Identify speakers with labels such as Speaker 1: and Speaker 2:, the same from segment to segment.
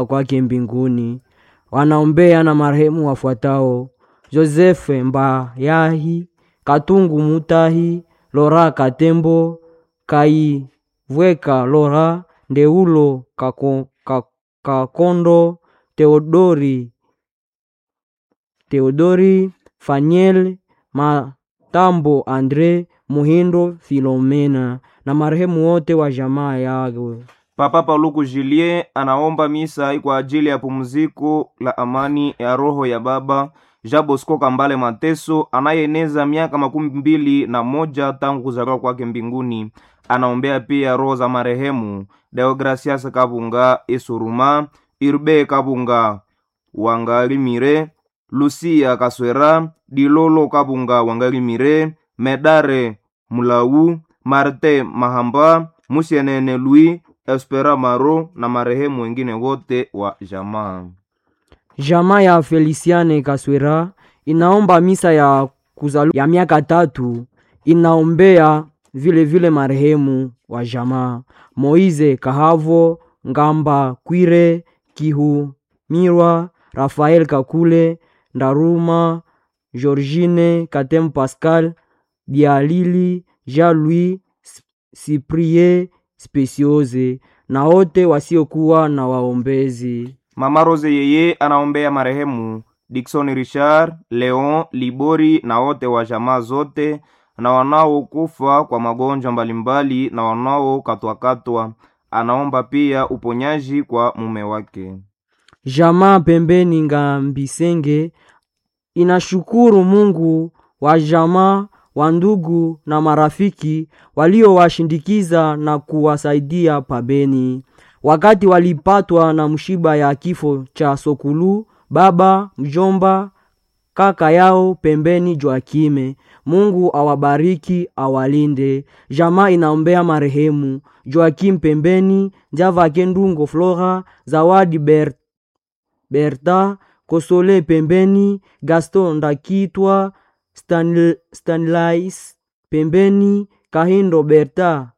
Speaker 1: kwake mbinguni. Wanaombea na marehemu wafuatao: Josefe Mbayahi, Katungu Mutahi, Lora Katembo, Kaivweka Lora, Ndeulo Kako, Ka- Kakondo, Theodori Theodori Faniel Matambo Andre Muhindo Filomena na marehemu wote wa jamaa yao.
Speaker 2: Papa Paluku Julien anaomba misa kwa ajili ya pumziko la amani ya roho ya baba Jean Bosco Kambale Mateso anayeeneza miaka makumi mbili na moja tangu kuzaliwa kwake mbinguni. Anaombea pia roho za marehemu Deogracias Kabunga Isuruma, Irbe Kabunga Wangalimire, Lucia Kaswera, Dilolo Kabunga Wangalimire, Medare Mulau, Marte Mahamba, Musienene Louis, Espera Maro na marehemu wengine wote wa jamaa.
Speaker 1: Jamaa ya Feliciane Kaswera inaomba misa ya kuzaliwa ya miaka tatu. Inaombea vile vile marehemu wa jamaa Moize Kahavo, Ngamba Kwire, Kihumirwa, Rafael Kakule, Ndaruma, Georgine Katem Pascal, Bialili, Jean-Louis Cyprien Speciose na wote wasiokuwa na waombezi.
Speaker 2: Mama Rose yeye anaombea marehemu Dickson Richard, Leon Libori na wote wa jamaa zote na wanaokufa kwa magonjwa mbalimbali na wanaokatwakatwa. Anaomba pia uponyaji kwa mume wake.
Speaker 1: Jamaa pembeni Ngambisenge inashukuru Mungu wa jamaa wa ndugu na marafiki waliowashindikiza na kuwasaidia pabeni wakati walipatwa na mshiba ya kifo cha Sokulu, baba mjomba kaka yao pembeni Joakime. Mungu awabariki awalinde. Jamaa inaombea marehemu Joakim pembeni Java Kendungo Flora Zawadi Ber Berta Kosole pembeni Gaston Ndakitwa Stanl Stanlais pembeni Kahindo Berta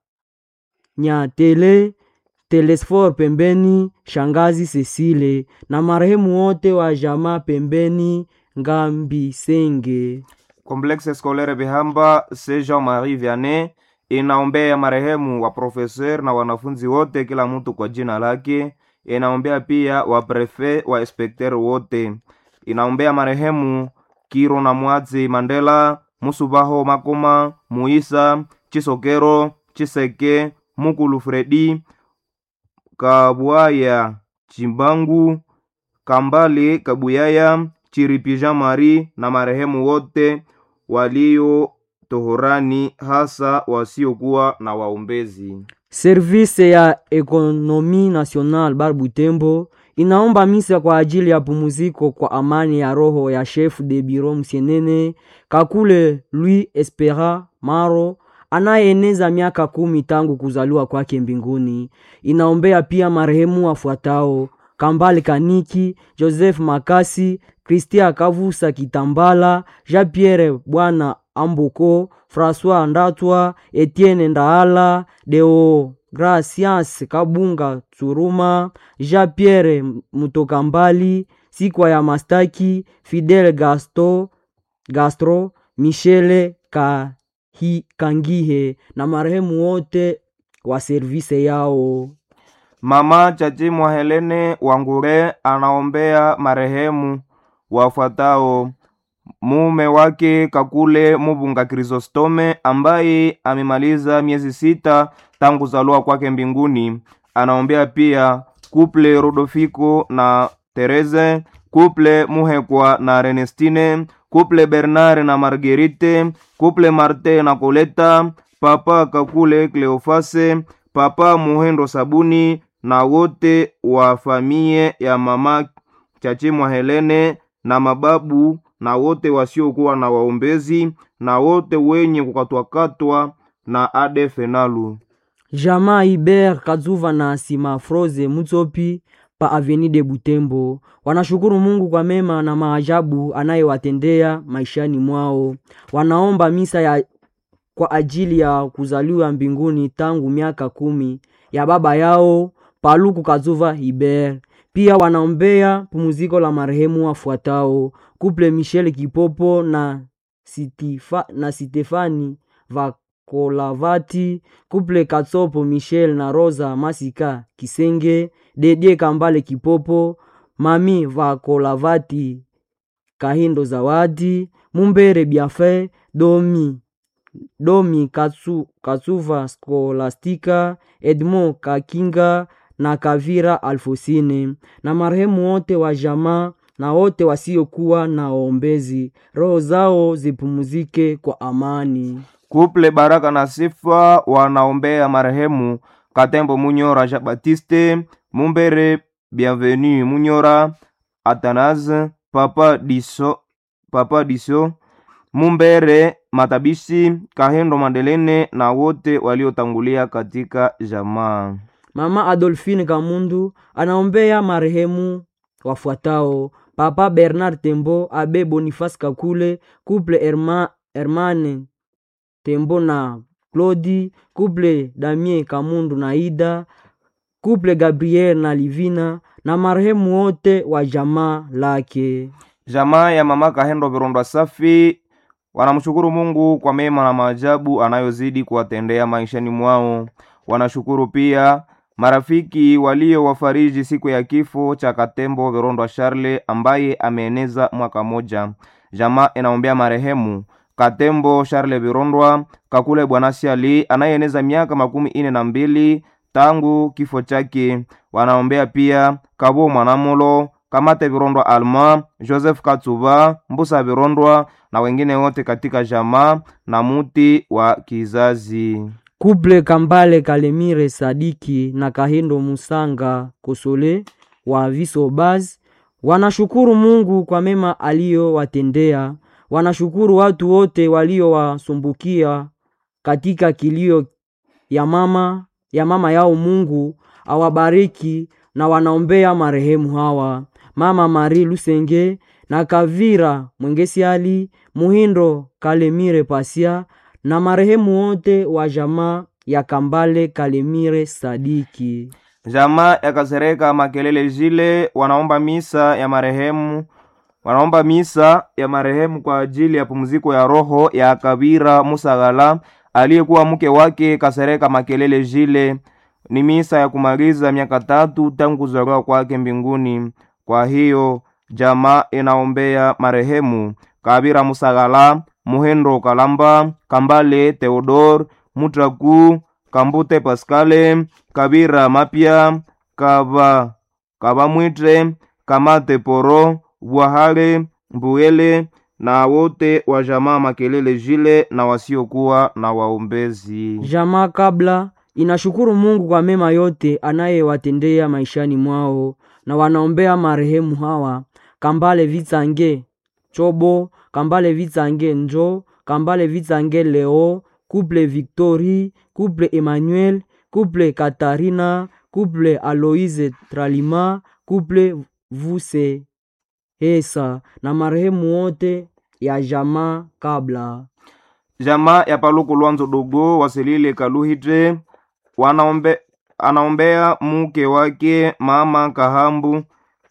Speaker 1: Nyatele Telesfor pembeni Shangazi Cecile na marehemu wote wa jamaa pembeni Ngambisenge.
Speaker 2: Complexe Scolaire Bihamba C. Jean-Marie Vianney inaombea marehemu wa profeser na wanafunzi wote, kila mtu kwa jina lake. Inaombea pia wa prefe wa inspekter wote. Inaombea marehemu Kiro na Mwazi Mandela, Musubaho Makoma, Muisa Chisokero, Chiseke, Mukulu Fredi, Kabwaya Chimbangu, Kambale Kabuyaya, Chiripi Jean Marie na marehemu wote walio tohorani, hasa wasiokuwa na waombezi.
Speaker 1: Service ya Ekonomi National Bar Butembo inaomba misa kwa ajili ya pumuziko kwa amani ya roho ya chef de bureau Msienene Kakule Louis Espera Maro anayeeneza miaka kumi tangu kuzaliwa kwake mbinguni. Inaombea pia marehemu wafuatao: Kambale Kaniki, Joseph Makasi, Christian Kavusa Kitambala, Jean Pierre Bwana Amboko, François Ndatwa, Etienne Ndaala, Deo Gracias Kabunga Tsuruma, Jean Pierre Mutokambali, Sikwa ya Mastaki, Fidel Gasto, Gastro, Michele Kahi, Kangihe na marehemu wote wa servise yao.
Speaker 2: Mama Chachimwa Helene Wangure anaombea marehemu wafuatao: mume wake Kakule Mubunga Krisostome ambaye amemaliza miezi sita tangu kuzaliwa kwake mbinguni. Anaombea pia kuple Rodofiko na Tereze, kuple Muhekwa na Renestine, kuple Bernard na Marguerite, kuple Marte na Koleta, papa Kakule Cleofase, papa Muhendo Sabuni na wote wa famie ya mama Chachimwa Helene na mababu na wote wasiokuwa na waombezi na wote wenye kukatwakatwa na adefenalu.
Speaker 1: Jamaa Iber Kazuva na Sima Froze Mutsopi pa Avenue de Butembo wanashukuru Mungu kwa mema na maajabu anayewatendea maishani mwao. Wanaomba misa ya kwa ajili ya kuzaliwa mbinguni tangu miaka kumi ya baba yao Paluku Kazuva Iber. Pia wanaombea pumziko la marehemu wafuatao: Couple Michel Kipopo na, Sitifa, na Sitefani Vakolavati, Couple Katsopo Michel na Rosa Masika Kisenge, Dedie Kambale Kipopo, Mami Vakolavati Kahindo Zawadi, Mumbere Biafe, Domi Domi Katsu, Katsuva Skolastika, Edmond Kakinga na Kavira Alfosine na marehemu wote wa jamaa na wote wasiokuwa na waombezi, roho zao zipumzike kwa amani.
Speaker 2: Kuple Baraka na Sifa wanaombea marehemu Katembo Munyora Jean Baptiste, Mumbere Bienvenu Munyora, Athanase Papa Diso, Papa Diso, Mumbere Matabishi, Kahendo Mandelene na wote waliotangulia katika jamaa.
Speaker 1: Mama Adolfine Kamundu anaombea marehemu wafuatao: Papa Bernard Tembo, Abe Boniface Kakule, Couple Herma, Hermane Tembo na Claudi, Couple Damien Kamundu na Ida, Couple Gabriel na Livina na marehemu wote wa jamaa lake.
Speaker 2: Jamaa ya mama Kahendo Virondwa Safi wanamshukuru Mungu kwa mema na maajabu anayozidi kuwatendea maishani mwao. Wanashukuru pia marafiki waliowafariji siku ya kifo cha Katembo Virondwa Charle ambaye ameeneza mwaka moja. Jamaa inaombea marehemu Katembo Charle Virondwa Kakule Bwanasi Ali anayeeneza miaka makumi ine na mbili tangu kifo chake. Wanaombea pia Kabo Mwanamulo Kamate Virondwa Alma, Joseph Katsuba, Mbusa Virondwa na wengine wote katika jamaa na muti wa kizazi.
Speaker 1: Couple Kambale Kalemire Sadiki na Kahindo Musanga Kosole wa Visobaz wanashukuru Mungu kwa mema aliyowatendea. Wanashukuru watu wote waliowasumbukia katika kilio ya mama ya mama yao. Mungu awabariki na wanaombea marehemu hawa: Mama Marie Lusenge na Kavira Mwengesiali Muhindo Kalemire Pasia na marehemu wote wa jamaa ya Kambale Kalemire Sadiki.
Speaker 2: Jamaa ya Kasereka Makelele Jile wanaomba misa ya marehemu wanaomba misa ya marehemu kwa ajili ya pumziko ya roho ya Kabira Musagala aliyekuwa mke wake Kasereka Makelele Jile. Ni misa ya kumaliza miaka tatu tangu kuzaliwa kwake mbinguni. Kwa hiyo jamaa inaombea marehemu Kabira Musagala, Muhendo Kalamba, Kambale Theodor, Mutraku, Kambute Paskale, Kabira Mapya, Kaba Kabamwitre, Kamate Poro, Bwahale, Mbuyele na wote wa jamaa Makelele Jile na wasiokuwa na waombezi.
Speaker 1: Jamaa kabla inashukuru Mungu kwa mema yote anayewatendea maishani mwao na wanaombea marehemu hawa: Kambale Vitsange Chobo, Kambale Vitsange Njo, Kambale Vitsange Leo, Couple Victory, Couple Emmanuel, Couple Katarina, Couple Aloise Tralima, Couple Vuse Hesa na marehemu wote ya jamaa kabla.
Speaker 2: Jamaa ya Paluku Lwanzo Dogo Wasilile Kaluhite wanaombe, anaombea mke wake mama Kahambu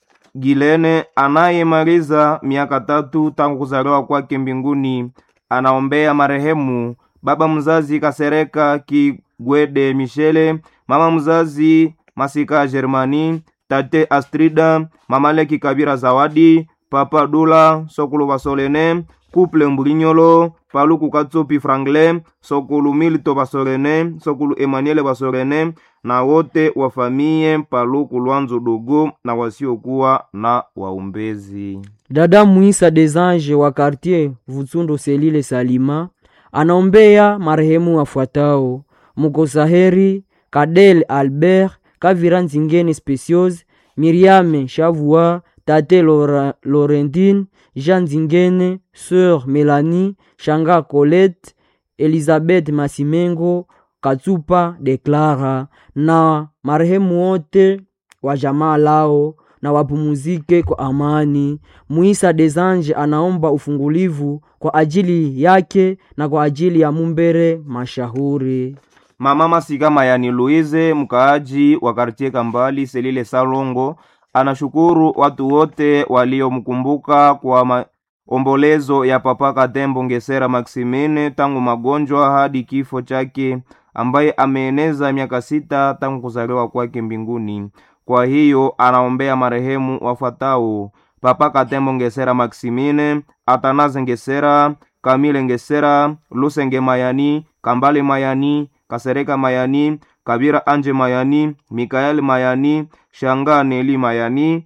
Speaker 2: Gilene anayemaliza miaka tatu tangu kuzaliwa kwake mbinguni. Anaombea marehemu baba mzazi Kasereka Kigwede Michele, mama mzazi Masika Germani, tate Astrida, mama Leki Kabira Zawadi, papa Dula Sokulu Basolene, Couple Mbulinyolo, Paluku Katsopi Franklin, Sokulu Milito Basolene, Sokulu Emmanuel Basolene na wote wa famie Paluku Lwanzo Dogo na wasiokuwa na waombezi.
Speaker 1: Dada Muisa des Anges wa quartier Vutsundo Selile Salima anaombea marehemu wafuatao: Mukosaheri Kadel Albert Kavira Nzingene Speciose Miriame Shavua Tate Lora, Laurentine Jean Nzingene Sœur Melanie Shanga Colette Elizabeth Masimengo Katsupa de Clara na marehemu wote wa jamaa lao na wapumuzike kwa amani. Muisa des Anges anaomba ufungulivu kwa ajili yake na kwa ajili ya Mumbere Mashahuri.
Speaker 2: Mama Masika Mayani Louise, mkaaji wa kartie Kambali Selile Salongo, anashukuru watu wote waliomkumbuka kwa maombolezo ya Papa Katembo Ngesera Maximine tangu magonjwa hadi kifo chake, ambaye ameeneza miaka sita tangu kuzaliwa kwake mbinguni. Kwa hiyo anaombea marehemu wafuatao: Papa Katembo Ngesera Maximine, Atanaze Ngesera, Kamile Ngesera, Lusenge Mayani, Kambale Mayani, Kasereka Mayani, Kabira Anje Mayani, Mikael Mayani, Shanga Neli Mayani,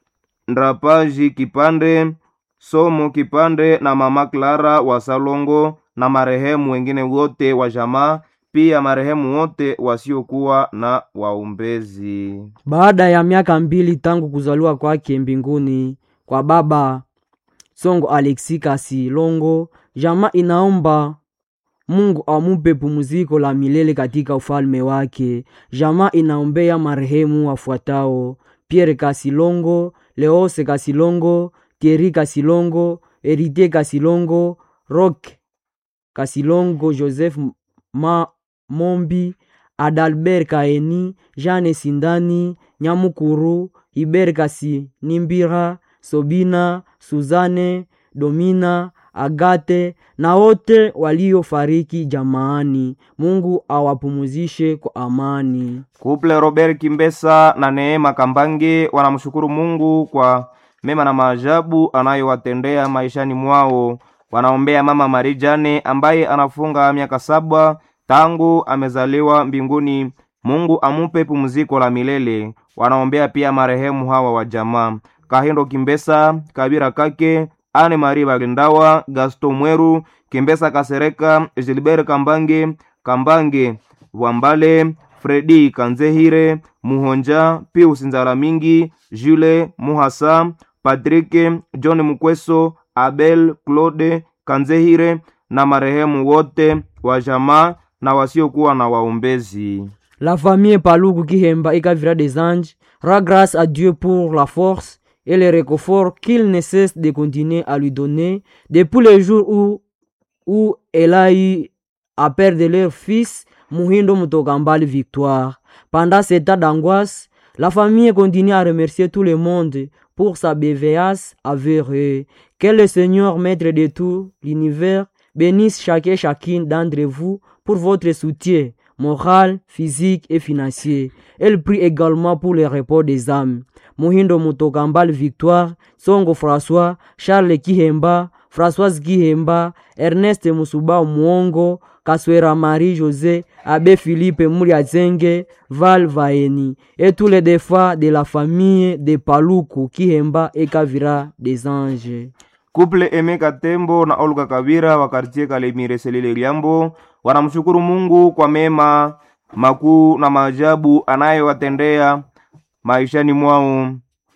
Speaker 2: Ndrapaji Kipande, Somo Kipande na Mama Clara wa Salongo na marehemu wengine wote wa jamaa, pia marehemu wote wasiokuwa na waombezi.
Speaker 1: Baada ya miaka mbili tangu kuzaliwa kwake mbinguni kwa baba Songo Alexi Kasilongo, jamaa inaomba Mungu amupe pumziko la milele katika ufalme wake. Jamaa inaombea marehemu wafuatao: Pierre Kasilongo, Leose Kasilongo, Thierry Kasilongo, Erite Kasilongo, Roque Kasilongo, Joseph Ma Mombi, Adalbert Kaeni, Jeanne Sindani, Nyamukuru, Iber Kasinimbira, Sobina, Suzane, Domina, Agate na wote waliofariki jamaani. Mungu awapumuzishe kwa amani.
Speaker 2: Kuple Robert Kimbesa na Neema Kambange wanamshukuru Mungu kwa mema na maajabu anayowatendea maishani mwao. Wanaombea mama Marijane ambaye anafunga miaka saba tangu amezaliwa mbinguni. Mungu amupe pumziko la milele. Wanaombea pia marehemu hawa wa jamaa: Kahindo Kimbesa, Kabira Kake, Ane Marie Bagendawa, Gaston Mweru, Kimbesa Kasereka, Gilbert Kambange, Kambange Wambale, Fredi Kanzehire, Muhonja, Pius Nzala Mingi, Jule Muhasa, Patrick John Mukweso, Abel Claude Kanzehire na marehemu wote wa jamaa na wasiokuwa na waombezi.
Speaker 1: La famille Paluku Kihemba et Kavira des Anges rend grâce à Dieu pour la force et le réconfort qu'il ne cesse de continuer à lui donner depuis le jour où, où elle a eu à perdre leur fils Muhindo Mutokambali Victoire. Pendant cet état d'angoisse, la famille continue à remercier tout le monde pour sa bienveillance envers eux. Que le Seigneur, maître de tout l'univers, bénisse chacun et chacune d'entre vous pour votre soutien moral, physique et financier. Elle prie également pour le repos des âmes. Muhindo Mutokambal Victoire, Songo François, Charles Kihemba, Françoise Kihemba, Ernest Musuba Muongo, Kaswera Marie José, Abbé Philippe Muriazenge, Val Vaeni, et tous les défunts de la famille de Paluku, Kihemba et Kavira des Anges.
Speaker 2: Kuple Emeka Tembo na Olga Kabira wa kartie Kalemire Selile Liambo wanamshukuru Mungu kwa mema makuu na maajabu anayowatendea maishani mwao.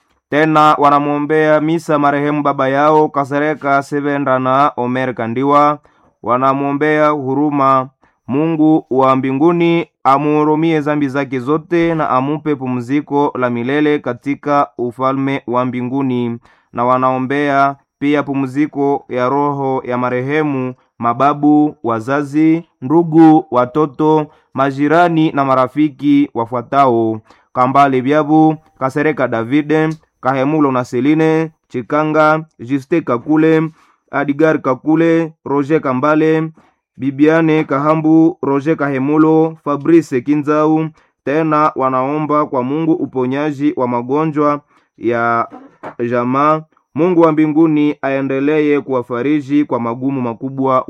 Speaker 2: Tena wanamwombea misa marehemu baba yao Kasereka Sevenda na Omer Kandiwa. Wanamwombea huruma Mungu wa mbinguni amuhurumie zambi zake zote na amupe pumziko la milele katika ufalme wa mbinguni, na wanaombea pia pumziko ya roho ya marehemu mababu, wazazi, ndugu, watoto, majirani na marafiki wafuatao: Kambale Byabu, Kasereka Davide, Kahemulo na Seline Chikanga, Juste Kakule, Adigar Kakule, Roger Kambale, Bibiane Kahambu, Roger Kahemulo, Fabrice Kinzau. Tena wanaomba kwa Mungu uponyaji wa magonjwa ya jamaa. Mungu wa mbinguni aendelee kuwafariji kwa magumu makubwa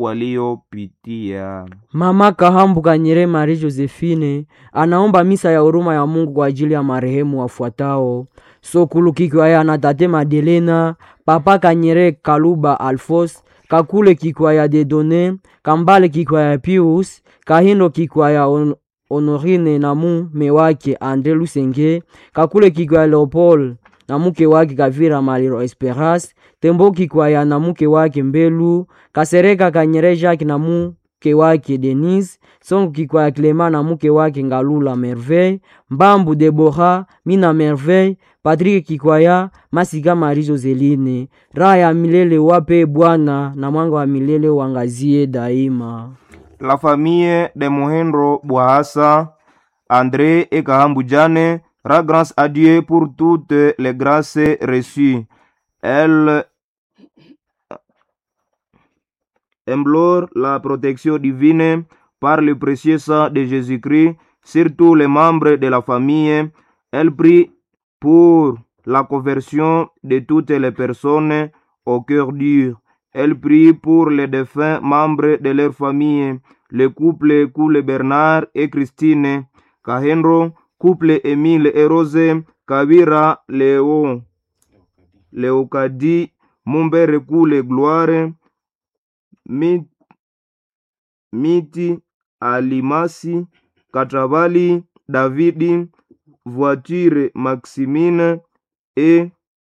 Speaker 2: waliopitia.
Speaker 1: Mama Kahambu Kanyere Marie Josephine anaomba misa ya huruma ya Mungu kwa ajili ya marehemu wafuatao: Sokulu Kikwaya na Tate Madelena, Papa Kanyere Kaluba Alfos, Kakule Kikwaya Dedone, Kambale Kikwaya Pius, Kahindo Kikwaya on Honorine na mume wake Andre Lusenge, Kakule Kikwaya Leopold na mke wake Kavira Maliro Esperance, Tembo Kikwaya na mke wake Mbelu, Kasereka Kanyere Jacques na mke wake Denise, Songo Kikwaya Clema na mke wake Ngalula Merveille, Mbambu Debora, Mina Merveille, Patrick Kikwaya, Masika Marie Joseline. Raha ya milele wape Bwana na mwanga wa milele wangazie daima.
Speaker 2: La famille de Muhendro Bwahasa, Andre Ekahambu Jane, rend grâce à Dieu pour toutes les grâces reçues. Elle implore la protection divine par le précieux sang de Jésus-Christ sur tous les membres de la famille. Elle prie pour la conversion de toutes les personnes au cœur dur. Elle prie pour les défunts membres de leur famille, le couple Coule Bernard et Christine, Kahenro, couple Émile et Rose, Kavira, Léo, Léocadie, Mumbere Coule Gloire, Mi- Miti, Alimasi, Katravali, Davidi, Voiture Maximine et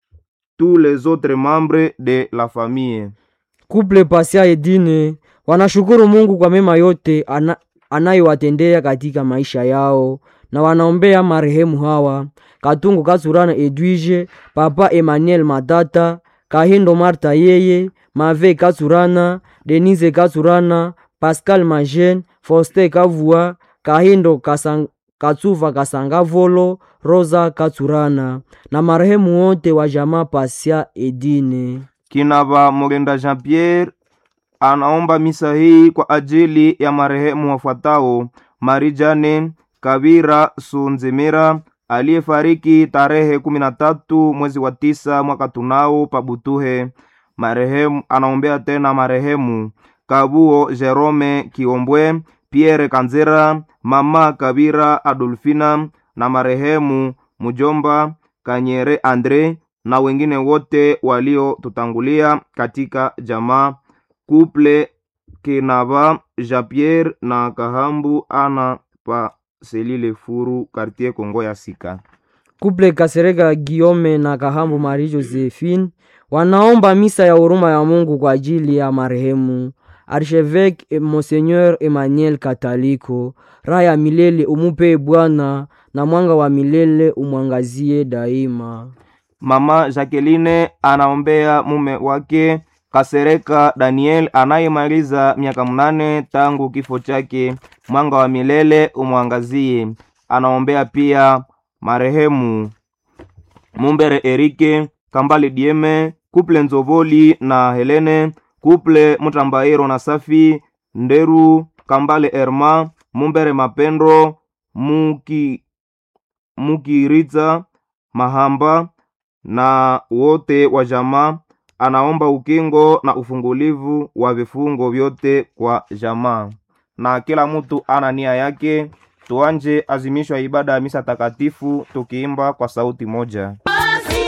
Speaker 2: tous les autres membres de la famille.
Speaker 1: Kuple Pasia Edine wanashukuru Mungu kwa mema yote ana, anayowatendea katika maisha yao na wanaombea marehemu hawa Katungu Kasurana Edwige, Papa Emmanuel Matata, Kahindo Marta yeye, Mave Kasurana, Denise Kasurana, Pascal Majen, Foste Kavua, Kahindo Kasang, Katsuva Kasangavolo, Rosa Katsurana na marehemu wote wa jamaa Pasia Edine.
Speaker 2: Kinava Mugenda Jean Pierre anaomba misa hii kwa ajili ya marehemu wafuatao: Marijane Kavira Sunzimira aliyefariki tarehe kumi na tatu mwezi wa tisa mwaka tunao Pabutuhe. Marehemu anaombea tena marehemu Kabuo Jerome Kiombwe, Pierre Kanzera, mama Kabira Adolfina na marehemu mjomba Kanyere Andre na wengine wote waliotutangulia katika jamaa kuple Kinava Jean Pierre na Kahambu ana pa Selile Furu quartier Kongo ya Sika.
Speaker 1: Kuple Kasereka Giome na Kahambu Marie Josephine wanaomba misa ya huruma ya Mungu kwa ajili ya marehemu Archevêque Monseigneur Emmanuel Kataliko. Raha ya milele umupe Bwana, na mwanga wa milele umwangazie daima.
Speaker 2: Mama Jacqueline anaombea mume wake Kasereka Daniel anayemaliza miaka mnane tangu kifo chake, mwanga wa milele umwangazie. Anaombea pia marehemu Mumbere Erike Kambale Dieme, kuple Nzovoli na Helene, kuple Mutambairo na Safi Nderu, Kambale Erma, Mumbere Mapendo, Muki Mukiritza Mahamba na wote wa jamaa. Anaomba ukingo na ufungulivu wa vifungo vyote kwa jamaa, na kila mtu ana nia yake. Tuanje azimisho ya ibada ya misa takatifu tukiimba kwa sauti moja.